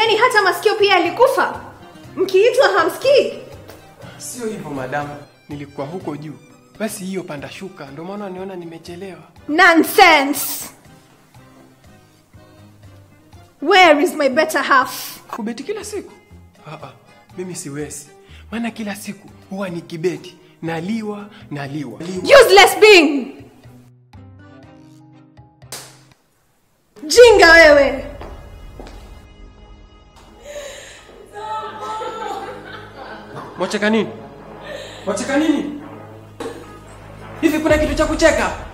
Yaani hata masikio pia yalikufa? Mkiitwa hamsikii? Sio hivyo madamu, nilikuwa huko juu. Basi hiyo panda shuka, ndio maana niona nimechelewa. Nonsense! Where is my better half? Kubeti kila siku? Ah, ah, mimi siwezi, maana kila siku huwa ni kibeti, naliwa naliwa. Useless being! Jinga wewe! Mwacheka nini? Mwacheka nini? Hivi kuna kitu cha kucheka?